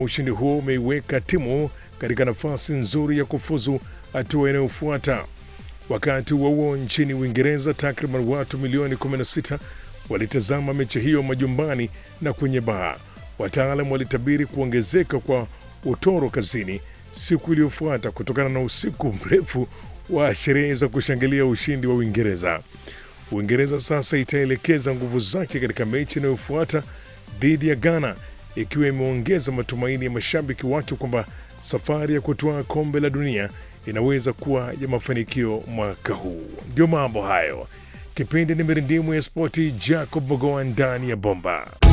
Ushindi huo umeiweka timu katika nafasi nzuri ya kufuzu hatua inayofuata. Wakati huo huo, nchini Uingereza, takriban watu milioni 16 walitazama mechi hiyo majumbani na kwenye baa. Wataalam walitabiri kuongezeka kwa utoro kazini siku iliyofuata kutokana na usiku mrefu wa sherehe za kushangilia ushindi wa Uingereza. Uingereza sasa itaelekeza nguvu zake katika mechi inayofuata dhidi ya Ghana, ikiwa imeongeza matumaini ya mashabiki wake kwamba safari ya kutoa kombe la dunia inaweza kuwa ya mafanikio mwaka huu. Ndio mambo hayo. Kipindi ni mirindimu ya spoti, Jacob Bogoa ndani ya bomba.